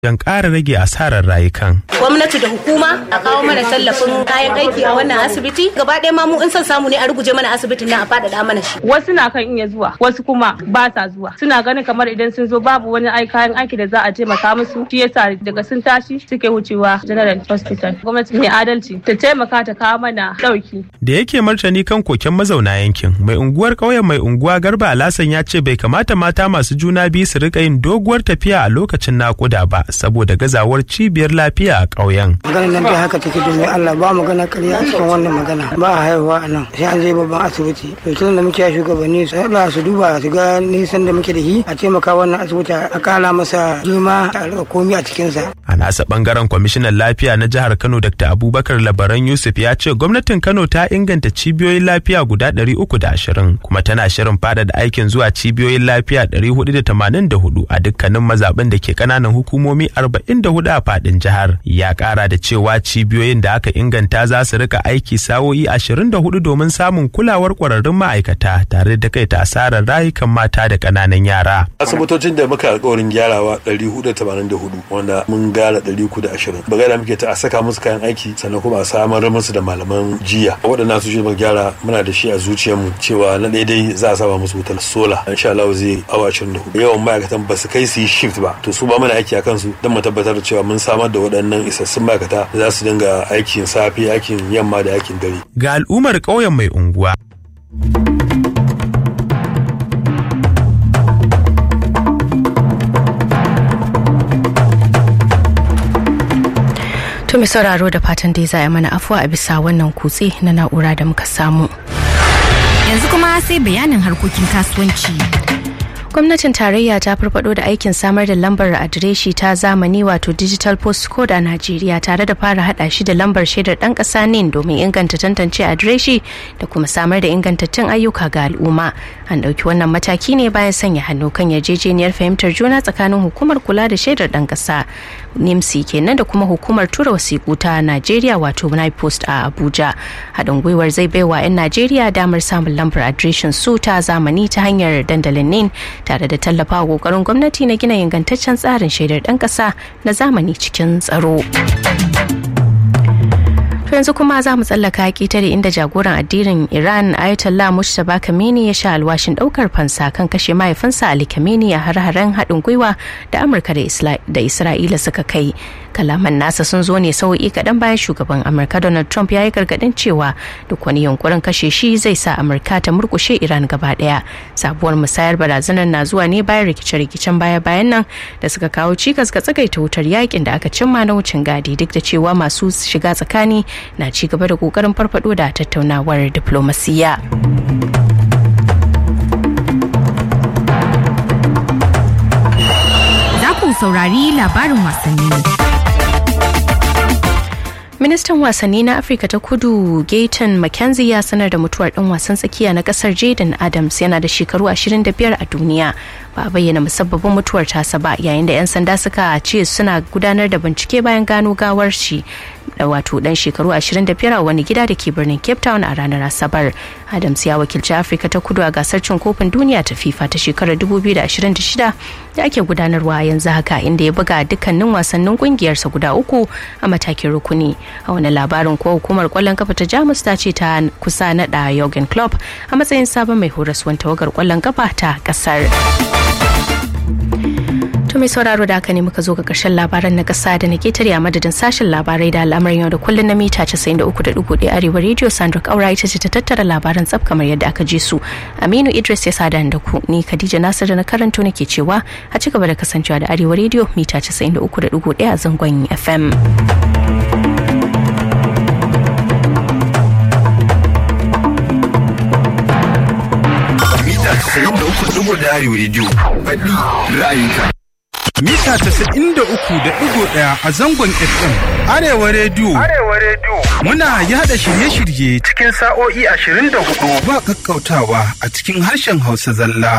don ƙara rage asarar rayukan. gwamnati da hukuma a kawo mana tallafin kayan aiki a wannan asibiti gaba ɗaya ma mu in son samu ne a ruguje mana asibitin nan a faɗaɗa mana shi wasu na kan iya zuwa wasu kuma ba sa zuwa suna ganin kamar idan sun zo babu wani ai kayan aiki da za a taimaka musu shi yasa daga sun tashi suke wucewa general hospital gwamnati mai adalci ta taimaka ta kawo mana ɗauki Da yake martani kan koken mazauna yankin, mai unguwar ƙauyen mai unguwa Garba Alasan ya ce bai kamata mata masu juna biyu su rika yin doguwar tafiya a lokacin naƙuda ba saboda gazawar cibiyar lafiya a ƙauyen. maganar nan dai haka take domin Allah ba magana ƙarya a cikin wannan magana ba a haihuwa a nan sai an je babban asibiti to tun da muke shugabanni su haɗa su duba su ga nisan da muke da shi a taimaka wannan asibiti a kala masa girma a rika komi a cikinsa. A nasa bangaren kwamishinan lafiya na jihar Kano Dr. Abubakar Labaran Yusuf ya ce gwamnatin Kano ta inganta cibiyoyin lafiya guda 320 kuma tana shirin fada da aikin zuwa cibiyoyin lafiya 484 a dukkanin mazaɓin da ke ƙananan hukumomi 44 a fadin jihar. Ya ƙara da cewa cibiyoyin da aka inganta za su rika aiki sa'o'i 24 domin samun kulawar ƙwararrun ma'aikata tare da kai ta asarar rayukan mata da ƙananan yara. asibitocin da muka alkawarin gyarawa 484 wanda mun gara 320 bagada muke ta a saka musu kayan aiki sannan kuma a samar musu da malaman jiya waɗannan su shi muka gyara muna da shi a zuciyarmu cewa na daidai za a saba musu wutar sola insha Allah zai awa 24 yawan ma'aikatan ba su kai su yi shift ba to su ba mana aiki a kansu don mu tabbatar da cewa mun samar da waɗannan isassun ma'aikata da za su dinga aikin safe aikin yamma da aikin dare Ga al'ummar ƙauyen mai unguwa To mai sauraro da fatan dai za a yi mana afuwa a bisa wannan kutse na na'ura da muka samu. Yanzu kuma sai bayanin harkokin kasuwanci. Gwamnatin tarayya ta farfado da aikin samar da lambar adireshi ta zamani wato digital postcode a Najeriya tare da fara hada shi da lambar shaidar dan kasa ne domin inganta tantance adireshi da kuma samar da ingantattun ayyuka ga al'umma. An dauki wannan mataki ne bayan sanya hannu kan yarjejeniyar fahimtar juna tsakanin hukumar kula da shaidar dan kasa NIMSI kenan da kuma hukumar tura wasiƙu ta Najeriya wato post a Abuja. Haɗin gwiwar zai baiwa 'yan Najeriya damar samun lambar adireshin su ta zamani ta hanyar dandalin NIN tare da tallafawa kokarin gwamnati na gina ingantaccen tsarin shaidar ɗan ƙasa na zamani cikin tsaro. To yanzu kuma za mu tsallaka ƙetare inda jagoran addinin Iran Ayatollah Mujtaba Khamenei ya sha alwashin ɗaukar fansa kan kashe mahaifinsa Ali Khamenei a har-haren haɗin gwiwa da Amurka da Isra'ila suka kai. Kalaman nasa sun zo ne sau'i kaɗan bayan shugaban Amurka Donald Trump ya yi gargaɗin cewa duk wani yunkurin kashe shi zai sa Amurka ta murkushe Iran gaba ɗaya. Sabuwar musayar barazanar na zuwa ne bayan rikice-rikicen baya-bayan nan da suka kawo cikas ga tsagaita wutar yakin da aka cimma na wucin gadi duk da cewa masu shiga tsakani na ci gaba da kokarin farfado da tattaunawar diplomasiya. Za ku saurari labarin wasanni. Ministan wasanni na Afirka ta kudu Gayton McKenzie ya sanar da mutuwar ɗan wasan tsakiya na ƙasar Jaden Adams yana da shekaru 25 a duniya. Ba a bayyana musabbabin mutuwar tasa ba yayin da 'yan sanda suka ce suna gudanar da bincike bayan gano gawar shi da wato dan shekaru 25 a wani gida da ke birnin Cape Town a ranar Asabar. Adams ya wakilci Afirka ta kudu a gasar cin kofin duniya ta FIFA ta shekarar 2026 da ake gudanarwa yanzu haka inda ya buga dukkanin wasannin kungiyarsa guda uku a matakin rukuni. A wani labarin ko hukumar kwallon kafa ta Jamus ta ce ta kusa naɗa Jurgen Klopp a matsayin sabon mai horaswan tawagar kwallon kafa ta kasar. To mai sauraro da haka ne muka zo ga karshen labaran na kasa da na ketare a madadin sashen labarai da al'amarin yau da kullun na mita 93.1 arewa radio Sandra Kaura ita ce ta tattara labaran tsaf kamar yadda aka ji su. Aminu Idris ya sada da ku ni Khadija Nasir da na karanto nake cewa a ci gaba da kasancewa da arewa radio mita 93.1 a zangon FM. Mita 93.1 Arewa Radio. Faɗi ra'ayinka. mita 93.1 a zangon FM. Arewa Radio. Arewa Radio. Muna yada shirye-shirye Cikin sa'o'i 24. ba kakkautawa a cikin harshen Hausa zalla.